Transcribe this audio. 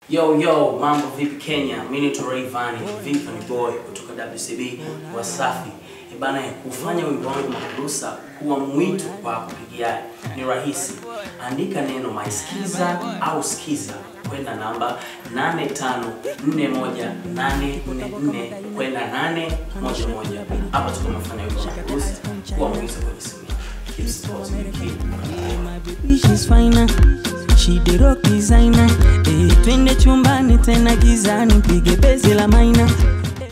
Yo yo, mambo vipi Kenya? Mimi ni Rayvanny, Vipi ni boy kutoka WCB Wasafi. E bana, kufanya wimbo wangu makurusa kuwa mwito kwa kupigia ni rahisi. Andika neno maisikiza au skiza kwenda namba 8541844 kwenda 811. Hapa tuko tunafanya wimbo wa makurusa kuwa mwito kwenye simu. Keep supporting, keep She's finer, she the rock designer. Eh, twende chumbani tena gizani, pige bezi la maina.